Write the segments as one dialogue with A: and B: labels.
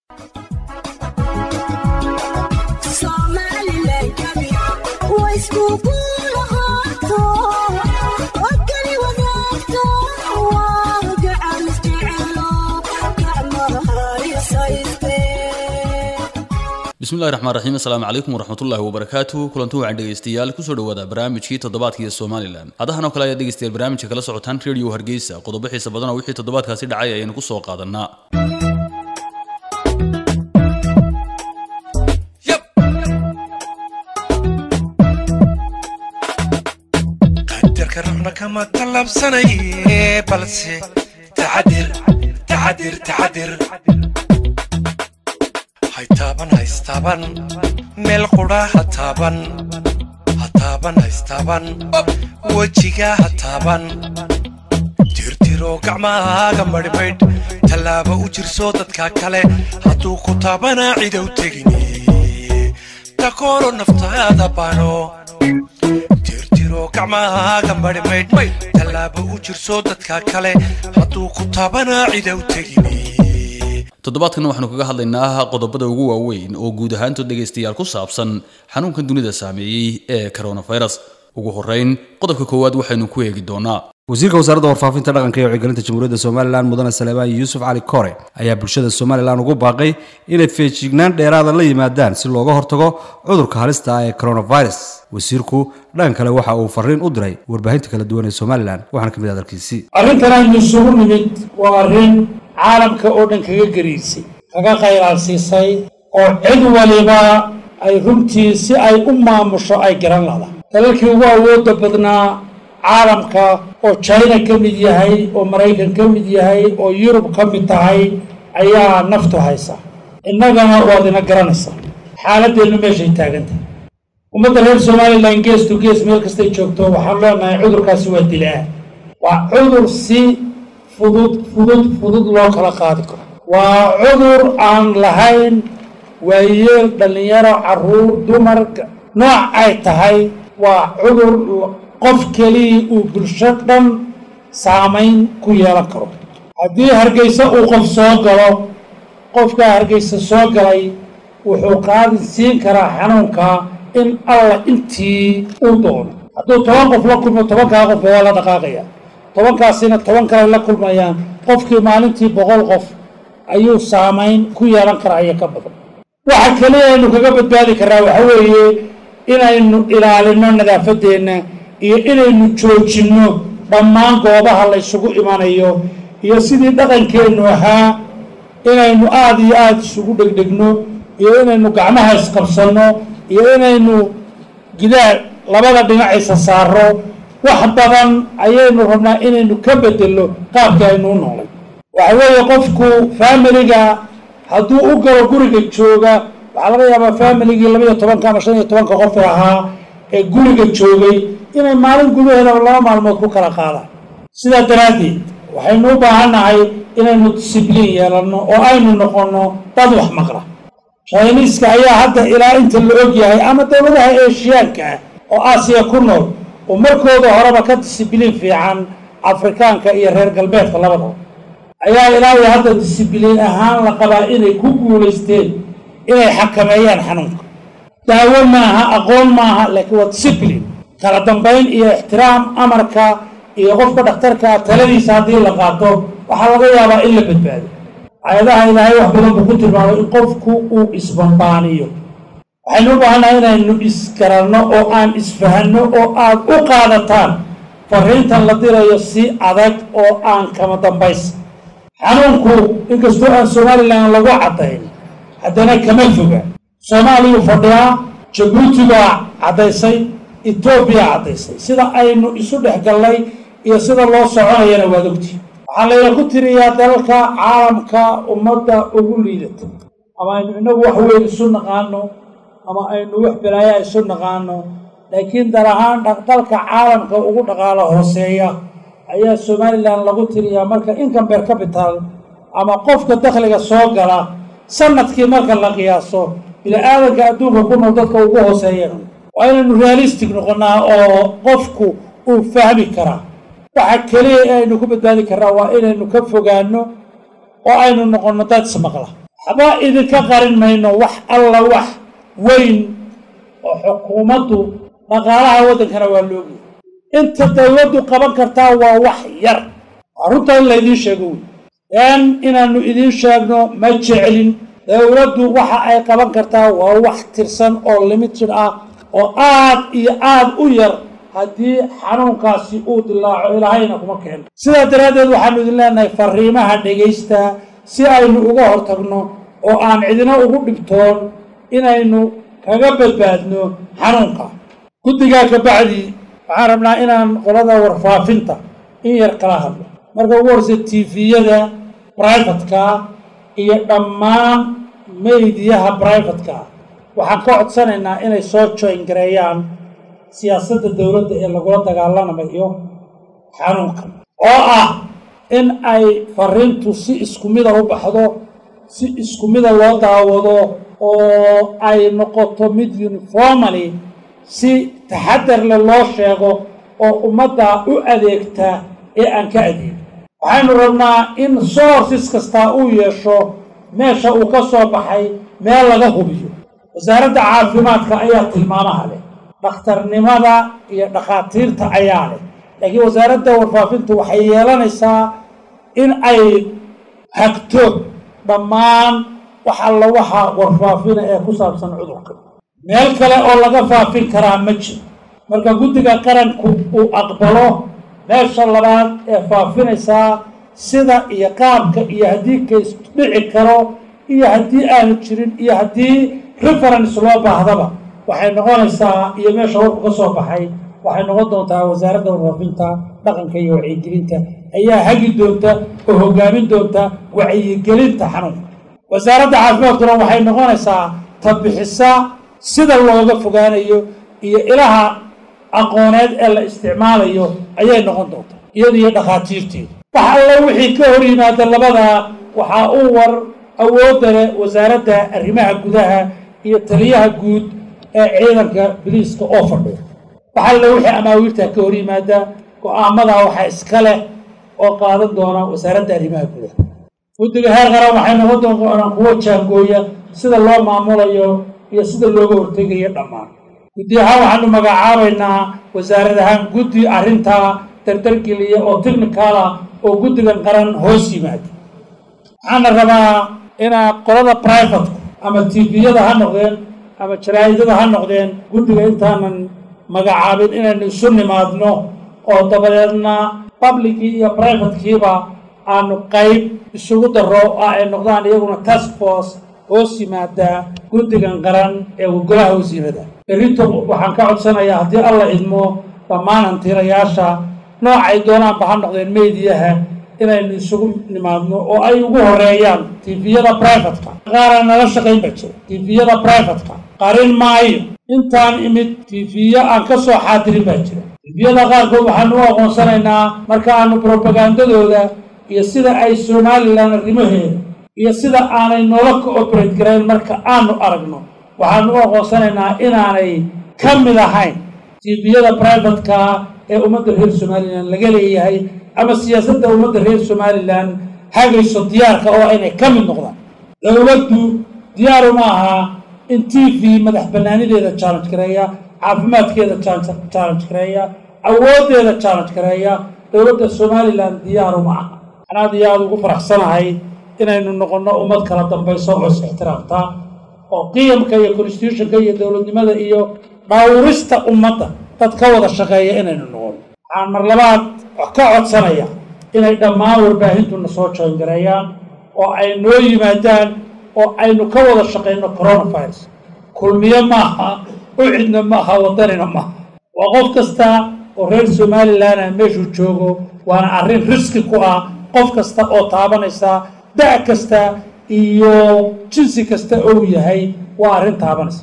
A: bismillahi raxmaan raxiim assalaamu calaykum waraxmatullahi wabarakaatu kulanti wacan dhegaystayaal kusoo dhawaada barnaamijkii toddobaadkiiyo somalilan hadahan oo kale ayaad dhegaystayaal barnaamijka kala socotaan radio hargeysa qodobo xiisa badan oo wixii toddobaadkaasi dhacay ayaynu ku soo qaadanaa
B: qadarka rabna kama talabsanaye balse taxadir taxadir taxadir haytaaban haystaaban meel qudha ha taaban ha taaban haystaaban wejiga ha taaban tirtiro gacmahaaga madhmaydh tallaaba u jirso dadka kale hadduu ku taabanaa cidow tegini takoolo naftaada bano tirtiro gacmahaaga madhmaydh tallaaba u jirso dadka kale hadduu ku taabanaa cidow tegini
A: toddobaadkan waxaanu kaga hadlaynaa qodobada ugu waaweyn oo guud ahaantood dhegaystayaal ku saabsan xanuunkan dunida saameeyey ee coronavirus ugu horeyn qodobka koowaad waxaynu ku eegi doonaa
C: wasiirka wasaaradda warfaafinta dhaqanka iyo wacyigelinta jamhuuriyadda somalilan mudane saleebaan yuusuf cali kore ayaa bulshada somalilan ugu baaqay inay feejignaan dheeraada la yimaadaan si looga hortago cudurka halista ah ee coronavirus wasiirku dhan kale waxa uu fariin u diray warbaahinta kala duwan ee somalilan waxaana ka mid hadalkiisii
D: arrintan aynu isugu nimid waa arrin caalamka oo dhan kaga gariirsay kaga qaylaalsiisay oo cid waliba ay runtii si ay u maamusho ay garan lahda dalalkii ugu awoodda badnaa caalamka oo china ka mid yahay oo maraykan ka mid yahay oo yurub ka mid tahay ayaa naftu haysa innagana waad ina garanaysaa xaaladeennu meeshay taagantahay ummadda reer somalilan gees to gees meel kastay joogto waxaan leenahay cudurkaasi waa dilaa waa cudur si fudud fudud fudud loo kala qaadi karo waa cudur aan lahayn waayeel dhallinyaro carruur dumar nooc ay tahay waa cudur qof keliya uu bulsho dhan saamayn ku yeelan karo haddii hargeysa uu qof soo galo qofkaa hargeysa soo galay wuxuu qaadi siin karaa xanuunka in alla intii uu doono hadduu toban qof la kulmo tobankaa qof waa la dhaqaaqaya tobankaasina toban kale la kulmayaan qofkii maalintii boqol qof ayuu saamayn ku yeelan karaa iyo ka badan waxa keliya aynu kaga badbaadi karaa waxa weeye inaynu ilaalino nadaafadeenna iyo inaynu joojinno dhammaan goobaha la ysugu imanayo iyo sidii dhaqankeennu ahaa inaynu aada iyo aada isugu dhegdhegno iyo inaynu gacmaha isqabsanno iyo inaynu gidaar labada dhinacaysa saaro wax badan ayaynu rabnaa inaynu ka bedelno qaabkii aynu u noolay waxa weeye qofku faamiliga hadduu u galo guriga jooga waxaa laga yaabaa faamiligii labaiyo tobanka ama shan iyo tobanka qofe ahaa ee guriga joogay inay maalin gudaheedaba laba maalmood ku kala qaadaan sidaa daraaddeed waxaynu u baahannahay inaynu disibliin yeelanno oo aynu noqonno dad wax maqla chiniiska ayaa hadda ilaa inta la og yahay ama dowladaha eeshiyaanka ah oo aasiya ku nool oo markooda horeba ka disibliin fiican afrikaanka iyo reer galbeedka labadaba ayaa ilaa iyo hadda disibliin ahaan la qabaa inay ku guulaysteen inay xakameeyaan xanuunka daawo maaha aqoon maaha laakiin waa disibliin kala dambayn iyo ixtiraam amarka iyo qofka dhakhtarkaa taladiisa haddii la qaato waxaa laga yaabaa in la badbaado ayadaha ilaahay wax badan buu ku tilmaamay in qofku uu isbambaaniyo waxaynu u baahannahay inaynu isgaranno oo aan isfahanno oo aad u qaadataan fariintan la dirayo si adag oo aan kama dambaysa xanuunku inkastoo aan somalilan lagu caddayn haddana kama foga soomaaliyuu fadhiyaa jabuuti baa caddaysay etoobiya caddaysay sida aynu isu dhex gallay iyo sida loo soconayana waad ogti waxaa layna ku tiriyaa dalalka caalamka ummadda ugu liidata ama aynu inagu wax weyn isu naqaano ama aynu wax balaayaa isu naqaano laakiin dal ahaan dalka caalamka ugu dhaqaalo hooseeya ayaa somalilan lagu tiriyaa marka income per capital ama qofka dakhliga soo gala sanadkii marka la qiyaaso bini-aadanka adduunka ku nool dadka ugu hooseeya waa inaynu realistic noqonnaa oo qofku uu fahmi karaa waxa keliya ee aynu ku badbaadi karnaa waa inaynu ka fogaano oo aynu noqonno dad ismaqla waxba idinka qarin mayno wax alla wax weyn oo xukuumaddu dhaqaalaha waddankana waa loogiya inta dawladdu qaban kartaa waa wax yar waa runta in laydiin sheego wey een inaannu idiin sheegno ma jeclin dawladdu waxa ay qaban kartaa waa wax tirsan oo limited ah oo aad iyo aad u yar haddii xanuunkaasi uu dilaaco ilaahayna kuma keeno sidaa daraaddeed waxaanu idin leenahay fariimaha dhegaysta si aynu uga hortagno oo aan cidina ugu dhibtoon inaynu kaga badbaadno xanuunka guddigaa ka bacdi waxaan rabnaa inaan qolada warfaafinta in yar kala hadlo marka ugu horeysa tifiyada brivatka iyo dhammaan meydiyaha brivatka waxaan ka codsanaynaa inay soo joyn gareeyaan siyaasadda dowladda ee lagula dagaalamayo xanuunkan oo ah in ay fariintu si isku mida u baxdo si isku mida loo daawado oo ay noqoto mid uniformally si taxadar leh loo sheego oo ummadda u adeegta ee aan ka adeegin waxaynu rabnaa in sources kastaa uu yeesho meesha uu ka soo baxay meel laga hubiyo wasaaradda caafimaadka ayaa tilmaamaha leh dhakhtarnimada iyo dhakhaatiirta ayaa leh laakiin wasaaradda warfaafintu waxay yeelanaysaa in ay hagto dhammaan wax alla waxa warfaafina ee ku saabsan cudurka meel kale oo laga faafin karaa ma jiro marka guddiga qaranku uu aqbalo meesha labaad ee faafinaysaa sida iyo qaabka iyo haddii kays dhici karo iyo haddii aanu jirin iyo haddii reference loo baahdaba waxay noqonaysaa iyo meesha warku ka soo baxay waxay noqon doontaa wasaaradda warfaafinta dhaqanka iyo wacyigelinta ayaa hagi doonta oo hogaamin doonta wacyigelinta xanuunka wasaaradda caafimaadkuna waxay noqonaysaa tabixisa sida looga fogaanayo iyo ilaha aqooneed ee la isticmaalayo ayay noqon doontaa iyada iyo dhakhaatiirteedu wax alla wixii ka hor yimaada labadaa waxaa u war awoodda leh wasaaradda arrimaha gudaha iyo taliyaha guud ee ciidanka biliiska oo fadhiya wax alla wixii amaawiirta ka hor yimaada go-aamadaa waxaa iska leh oo qaadan doona wasaaradda arrimaha gudaha guddiga heer qaran waxay noqon doonaan kuwo jaangooya sida loo maamulayo iyo sida looga hortegayo dhammaan guddi ahaan waxaanu magacaabaynaa wasaarad ahaan guddi arrintaa dardargeliya oo technical ah oo guddigan qaran hoos yimaada waxaana rabaa inaa qolada privatku ama tviyada ha noqdeen ama jaraa'idada ha noqdeen guddiga intaanan magacaabin inaynu isu nimaadno oo dabadeedna publickii iyo privatekiiba aanu qayb isugu daro oo ay noqdaan iyaguna task force hoos yimaada guddigan qaran ee golaha wasiirada berrinto waxaan ka codsanayaa haddii alla idmo dhammaan hantiirayaasha noocay doonaanba ha noqdeen meydiyaha inaynu isugu nimaadno oo ay ugu horeeyaan tifiyada brivatka qaaraan nala shaqayn ba jira tifiyada brivatka qarin maayo intaan imid tifiyo aan ka soo xaadirin baa jira tifiyada qaarkood waxaanu u aqoonsanaynaa marka aanu brobagandadooda iyo sida ay somalilan arrimaheeda iyo sida aanay noola cooperate garayn marka aanu aragno waxaanu u aqoonsanaynaa inaanay ka mid ahayn tifiyada brivatka ee ummadda reer somalilan laga leeyahay ama siyaasadda ummadda reer somalilan hagayso diyaarka oo inay ka mid noqdaan dowladdu diyaaru ma aha in t v madax bannaanideeda challenge gareeya caafimaadkeeda challenge gareeya awooddeeda challenge gareeya dowladda somalilan diyaaru ma aha waxaan aad iyo aada ugu faraxsanahay inaynu noqonno ummad kala dambayso oo is ixtiraamta oo qiyamka iyo constitutionka iyo dowladnimada iyo dhawrista ummadda dad ka wada shaqeeya inaynu noqono waxaan mar labaad ka codsanaya inay dhammaan warbaahintuna soo joongareeyaan oo ay noo yimaadaan oo aynu ka wada shaqayno coronavirus kulmiyo maaha ucidna maaha waddanina maaha waa qof kasta oo reer somalilan ah meeshuu joogo waana arrin riski ku ah qof kasta oo taabanaysa da' kasta iyo jinsi kasta ou yahay waa arrin taabanaysa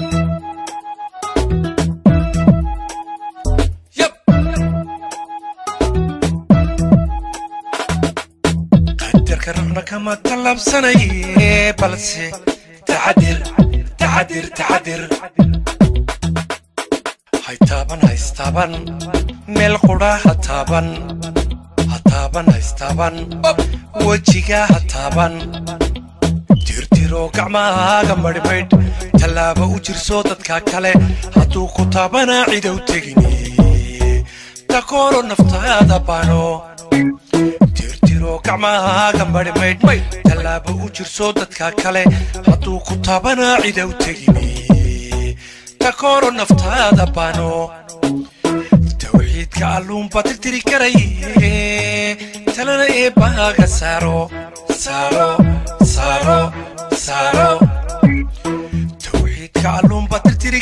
B: qadarka rabna kama tallaabsanaye balse taxadir taxadir taxadir hay taaban haystaaban meel qudha ha taaban ha taaban haystaaban wejiga ha taaban tirtiro gacmahaaga madhmaydh tallaaba u jirso dadka kale hadduu ku taabanaa cidow tegini takooro naftaada bano tirtiro gacmahaaga madhmaydh tallaaba u jirso dadka kale hadduu ku taabanaa cidow tegini takooro naftaada bano tawxiidka alluunba tirtiri karaye talana eebbaaga saaro saaro saaro saaro tawxiidka alluunba tirtiri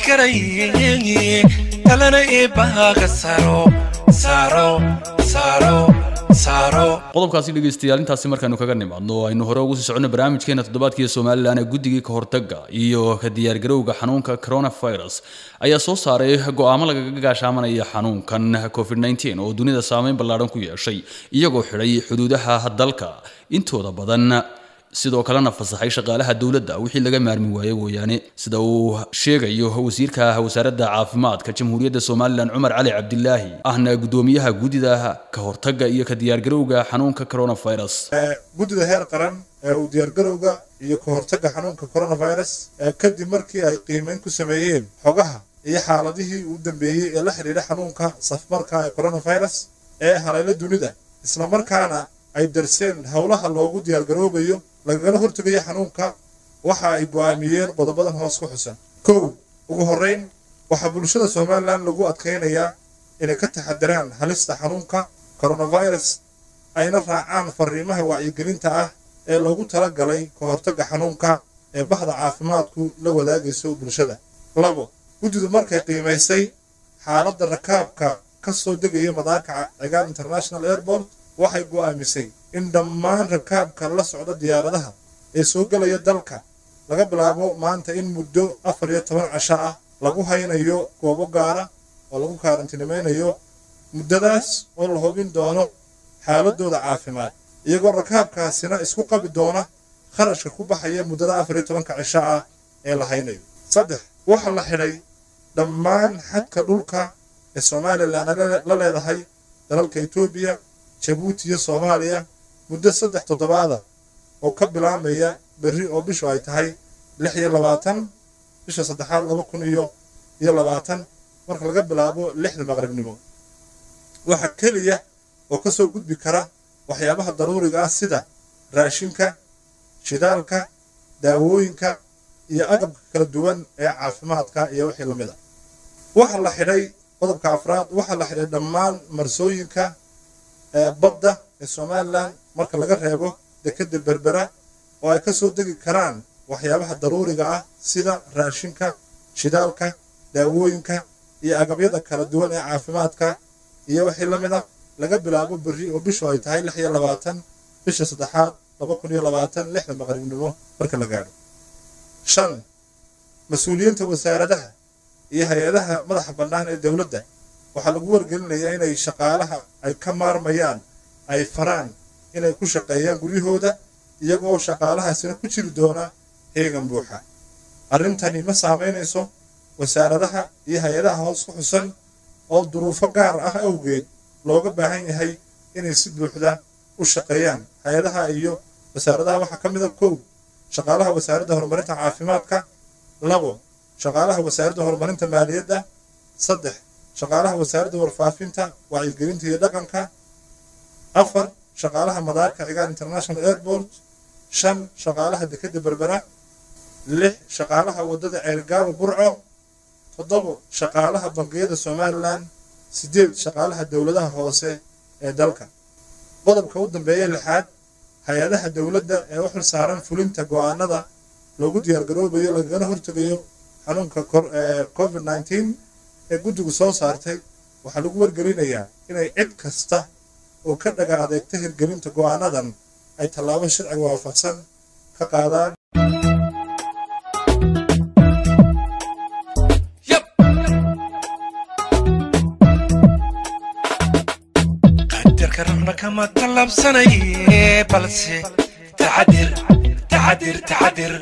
B: karaye talana eebbaaga saaro saaro saaro saaro
A: qodobkaasi dhegeystayaal intaasi markaanu kaga nimaadno aynu hore ugu sii soconno barnaamijkeena toddobaadkii somalilan ee guddigii ka hortagga iyo ka diyaargarowga xanuunka coronavirus ayaa soo saaray go'aamo lagaga gaashaamanaya xanuunkan covid 19 oo dunida saameyn ballaadhan ku yeeshay iyagoo xidhay xuduudaha dalka intooda badan sidoo kalena fasaxay shaqaalaha dowladda wixii laga maarmi waayey mooyaane sida uu sheegayo wasiirka wasaaradda caafimaadka jamhuuriyadda somalilan cumar cali cabdilaahi ahna guddoomiyaha guddida ka hortagga iyo ka diyaargarowga xanuunka coronavirus
E: guddida heer qaran ee uu diyaargarowga iyo ka hortagga xanuunka coronavirus ee kadib markii ay qiimeyn ku sameeyeen xogaha iyo xaaladihii u dambeeyey ee la xidhiidha xanuunka safmarka ee coronavirus ee haleelo dunida islamarkaana ay darseen howlaha loogu diyaargaroobayo lagagala hortegayo xanuunka waxa ay go'aamiyeen qodobadan hoos ku xusan kow ugu horrayn waxaa bulshada somalilan lagu adkaynayaa inay ka taxadiraan halista xanuunka coronavirus ayna raacaan fariimaha wacyigelinta ah ee loogu talagalay ka hortagga xanuunka ee bahda caafimaadku la wadaagayso bulshada labo guddidu markay qiimaysay xaaladda rakaabka ka soo degaya madaarka cigaar international airport waxay go'aamisay in dhammaan rakaabka la socda diyaaradaha ee soo gelaya dalka laga bilaabo maanta in muddo afar iyo toban casho ah lagu haynayo goobo gaara oo lagu kaarantinimeynayo muddadaas oo la hubin doono xaaladooda caafimaad iyagoo rakaabkaasina isku qabi doona kharashka ku baxaya muddada afar iyo tobanka cisho ah ee la haynayo saddex waxaa la xidhay dhammaan xadka dhulka ee somalilan la leedahay dalalka etoobiya jabuuti iyo soomaaliya muddo saddex toddobaada oo ka bilaabmaya berri oo bishu ay tahay lix iyo labaatan bisha saddexaad laba kun iyo iyo labaatan marka laga bilaabo lixda maqribnimo waxaa keliya oo ka soo gudbi kara waxyaabaha daruuriga ah sida raashinka shidaalka daawooyinka iyo agabka kala duwan ee caafimaadka iyo wixii lamid a waxaa la xidhay qodobka afraad waxaa la xidhay dhammaan marsooyinka badda ee somalilan marka laga reebo dekeda berbera oo ay ka soo degi karaan waxyaabaha daruuriga ah sida raashinka shidaalka daawooyinka iyo agabyada kala duwan ee caafimaadka iyo wixii la mid a laga bilaabo berri oo bishu ay tahay lix iyo labaatan bisha saddexaad laba kun iyo labaatan lixda maqribnimo marka la gaadho shan mas-uuliyiinta wasaaradaha iyo hay-adaha madaxa bannaan ee dowladda waxaa lagu wargelinayaa inay shaqaalaha ay ka maarmayaan ay faraan inay ku shaqeeyaan guryahooda iyagoo shaqaalahaasina ku jiri doona heegan buuxa arrintani ma saamaynayso wasaaradaha iyo hay-adaha hoos ku xusan oo duruufo gaar ah awgeed looga baahan yahay inay si buuxda u shaqeeyaan hay-adaha iyo wasaaradaha waxaa ka mid a kow shaqaalaha wasaaradda horumarinta caafimaadka labo shaqaalaha wasaaradda horumarinta maaliyadda saddex shaqaalaha wasaaradda warfaafinta wacyigelinta iyo dhaqanka afar shaqaalaha madaarka cigaar international airport shan shaqaalaha dekeda berbera lix shaqaalaha waddada ceelgaaba burco toddobo shaqaalaha bangiyada somalilan sideed shaqaalaha dowladaha hoose ee dalka qodobka u dambeeya lixaad hay-adaha dowladda ee u xil saaran fulinta go'aanada loogu diyaargaroobayo lagagana hortegayo xanuunka covid nneteen ee guddigu soo saartay waxaa lagu wargelinayaa inay cid kasta oo ka dhaga adeegta hirgelinta go'aanadan ay tallaabo sharciga waafaqsan ka qaadaan
B: qadarka rabna kama tallaabsanaye balse taxadir taxadir taxadir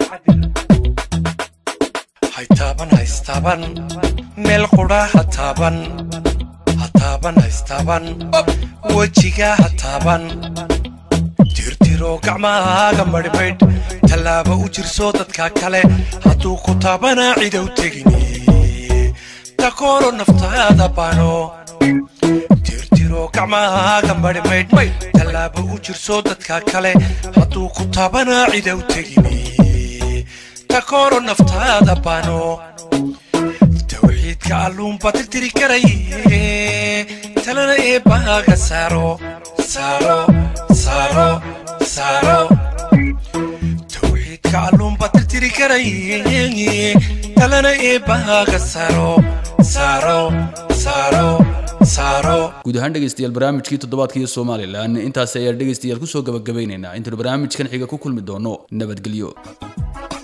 B: haytaaban haystaaban meel qudha ha taaban ha taaban haystaaban wejiga ha taaban tirtir tirtiro gacmahaaga madhmaydh tallaaba u jirso dadka kale hadduu ku taabanaa cidow tegini takooro naftaada bano tirtiro gacmahaaga madhmaydh tallaaba u jirso dadka kale hadduu ku taabanaa cidow tegini takooro naftaada bano tawxiidka alluunba tirtiri karaye talana eebbaaga saaro saaro saaro saaro tawxiidka alluunba tirtiri karaye talana eebbaaga saaro saaro saaro saaro
A: guud ahaan dhegaystayaal barnaamijkii toddobaadkii somalilan intaasi ayaan dhegaystayaal kusoo gabagabaynaynaa intaynu barnaamijkan xiga ku kulmi doono nabadgelyo